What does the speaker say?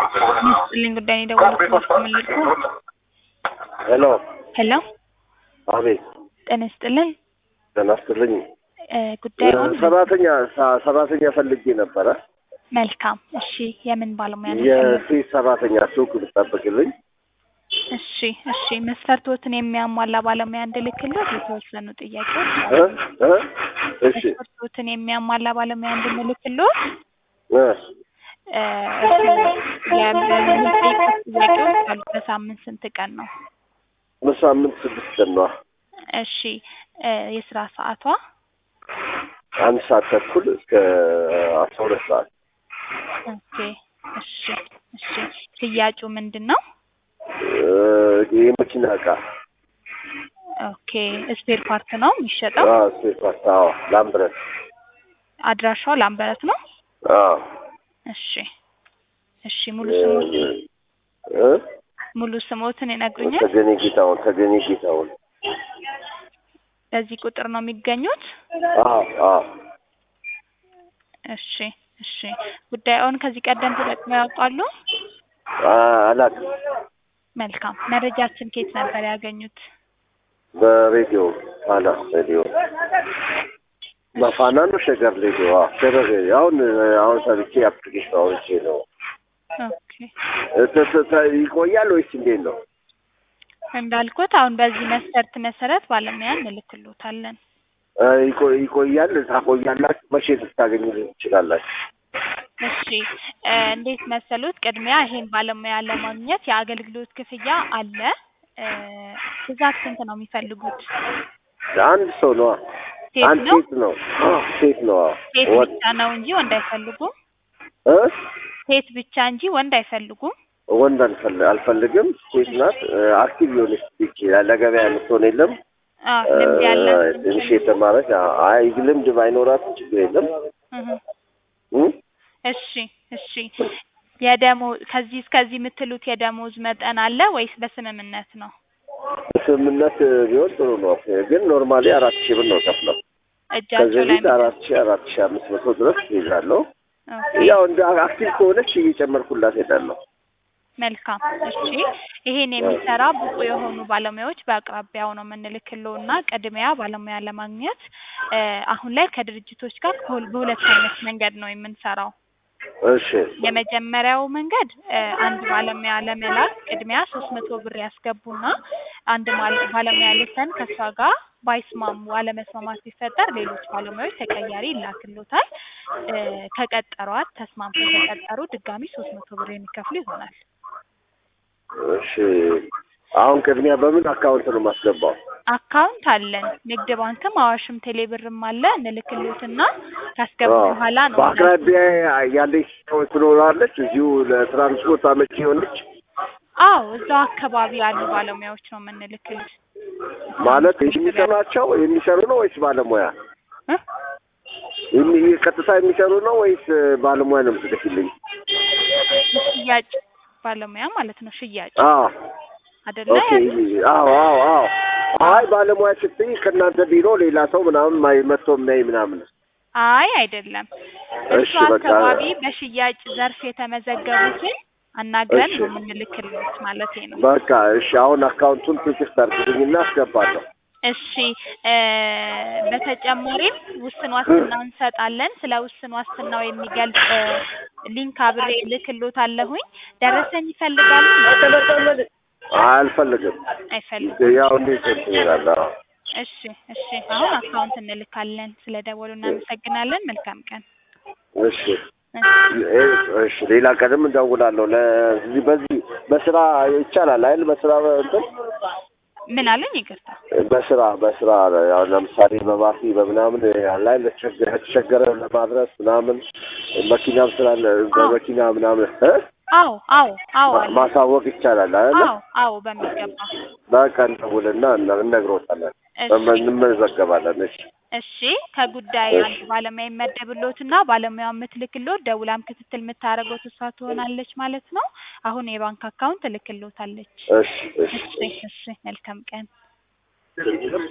ይስጥልኝ ጉዳይ ነው የደወልኩት ምን ልርዱ? ሄሎ ሄሎ አቤት ጤና ይስጥልኝ ጤና ይስጥልኝ እ ጉዳዩን ሰራተኛ ሰ- ሰራተኛ ፈልጌ ነበረ መልካም እሺ የምን ባለሙያ ነው የሴት ሰራተኛ ሱቅ ብትጠብቅልኝ እሺ እሺ መስፈርቶትን የሚያሟላ ባለሙያ እንድልክልህ የተወሰኑ ጥያቄዎች እ እ እሺ መስፈርቶትን የሚያሟላ ባለሙያ እንድንልክልህ እ እ እርስዎ የሚጠይቁት ጥያቄዎች አሉ በሳምንት ስንት ቀን ነው በሳምንት ስድስት ቀን ነዋ እሺ እ የስራ ሰዓቷ አንድ ሰዓት ተኩል እስከ አስራ ሁለት ሰዓት ኦኬ እሺ እሺ ሽያጩ ምንድን ነው እ የመኪና እቃ ኦኬ ስፔር ፓርት ነው የሚሸጠው አዎ ሴት ፓስታ አዎ ላምብረት አድራሻው ላምበረት ነው አዎ እሺ እሺ ሙሉ ስሞት እ ሙሉ ስሞትን ይነግሩኛል ተገኔ ጌታውን ተገኔ ጌታውን በዚህ ቁጥር ነው የሚገኙት አዎ አዎ እሺ እሺ ጉዳዩን ከዚህ ቀደም ተጠቅመው ያውቃሉ አ- አላውቅም መልካም መረጃችን ከየት ነበር ያገኙት በሬዲዮ ፋና ሬዲዮ በፋና ነው ሸገር ሬዲዮ አዎ ሸገር ሬዲዮ አሁን አሁን ሰርቼ አፕሊኬሽን አውርቼ ነው ኦኬ እ ተ- ተ- ተ- ይቆያል ወይስ እንዴት ነው እንዳልኩት አሁን በዚህ መስፈርት መሰረት ባለሙያ እንልክሎታለን እ ይቆ- ይቆያል ታቆያላችሁ መቼ ልታገኙልኝ ትችላላችሁ እሺ እ እንዴት መሰሉት ቅድሚያ ይሄን ባለሙያ ለማግኘት የአገልግሎት ክፍያ አለ እ ብዛት ስንት ነው የሚፈልጉት አንድ ሰው ነዋ ሴት አንድ ነው ሴት ነው አዎ ሴት ነው አዎ ሴት ወንድ ብቻ ነው እንጂ ወንድ አይፈልጉም እ ሴት ብቻ እንጂ ወንድ አይፈልጉም ወንድ አልፈል- አልፈልግም ሴት ናት እ አክቲቭ የሆነች ልጅ ለገበያ የምትሆን የለም አዎ ልምድ ያላት ትንሽ የተማረች አ- አይ ልምድ ባይኖራትም ችግር የለም እህ እ እሺ እሺ የደሞ ከዚህ እስከዚህ የምትሉት የደሞዝ መጠን አለ ወይስ በስምምነት ነው? ስምምነት ቢሆን ጥሩ ነው ግን ኖርማሊ አራት ሺህ ብር ነው ከፍለው እጃቸው ከዚህ ላይ በፊት አራት ሺህ አራት ሺህ አምስት መቶ ድረስ ይዛለሁ ኦኬ፣ ያው እንደ አክቲቭ ከሆነች እየጨመርኩላት ሄዳለሁ መልካም እሺ። ይሄን የሚሰራ ብቁ የሆኑ ባለሙያዎች በአቅራቢያው ነው የምንልክለው እና ቅድሚያ ባለሙያ ለማግኘት እ አሁን ላይ ከድርጅቶች ጋር በሁል- በሁለት አይነት መንገድ ነው የምንሰራው። እሺ የመጀመሪያው መንገድ እ አንድ ባለሙያ ለመላክ ቅድሚያ ሶስት መቶ ብር ያስገቡና አንድ ማለ- ባለሙያ ልከን ከእሷ ጋር ባይስማሙ አለመስማማት ቢፈጠር ሌሎች ባለሙያዎች ተቀያሪ ይላክሎታል። እ ከቀጠሯት ተስማምተው ከቀጠሩ ድጋሚ ሶስት መቶ ብር የሚከፍሉ ይሆናል። እሺ አሁን ቅድሚያ በምን አካውንት ነው የማስገባው አካውንት አለን። ንግድ ባንክም አዋሽም ቴሌብርም አለ። እንልክሎትና ካስገቡ አዎ። በኋላ ነው በአቅራቢያ ያለች ሰው ትኖራለች እዚሁ ለትራንስፖርት አመቺ የሆነች አዎ እዛው አካባቢ ያሉ ባለሙያዎች ነው የምንልክልት። ማለት የሚሰሩ ናቸው የሚሰሩ ነው ወይስ ባለሙያ እ? የሚ- ቀጥታ የሚሰሩ ነው ወይስ ባለሙያ ነው የምትልክልኝ ሽያጭ ባለሙያ ማለት ነው። ሽያጭ አዎ አይደለ? ኦኬ አዎ አዎ አዎ አይ ባለሙያ ስትይ ከእናንተ ቢሮ ሌላ ሰው ምናምን ማይ- መጥቶ የሚያይ ምናምን አይ አይደለም። እሱ እሺ፣ በቃ። አካባቢ በሽያጭ ዘርፍ የተመዘገቡትን አናግረን እሺ። ነው የምንልክልት ማለት ነው። በቃ እሺ አሁን አካውንቱን ቴክስት አድርግልኝና አስገባለሁ እሺ እ በተጨማሪም ውስን ዋስትና እንሰጣለን። ስለ ውስን ዋስትናው የሚገልጽ እ ሊንክ አብሬ ልክሎታለሁኝ። ደረሰኝ ይፈልጋሉ? አልፈልግም አይፈልጉም። ያው እንዴት እንትን ይላል አዎ እሺ እሺ አሁን አካውንት እንልካለን። ስለ ደወሉ እናመሰግናለን። መልካም ቀን። እሺ እሺ ሌላ ቀንም እንደውላለሁ ለዚህ በዚህ በስራ ይቻላል አይደል በስራ እንትን ምን አለኝ? ይቅርታ። በስራ በስራ ያው ለምሳሌ በባሲ በምናምን ላይ ለተቸገረ ለማድረስ ምናምን መኪናም ስላለ በመኪና ምናምን እ አዎ አዎ አዎ አለ። ማሳወቅ ይቻላል አይደል አዎ አዎ በሚገባ በቃ እንደውልና እነ- እነግሮታለን እሺ እንመዘገባለን እሺ እሺ ከጉዳይ አንድ ባለሙያ ይመደብሎትና ባለሙያ የምትልክሎት ደውላም ክትትል የምታደርገው እሷ ትሆናለች ማለት ነው። አሁን የባንክ አካውንት እልክሎታለች። እሺ እሺ እሺ እሺ መልካም ቀን።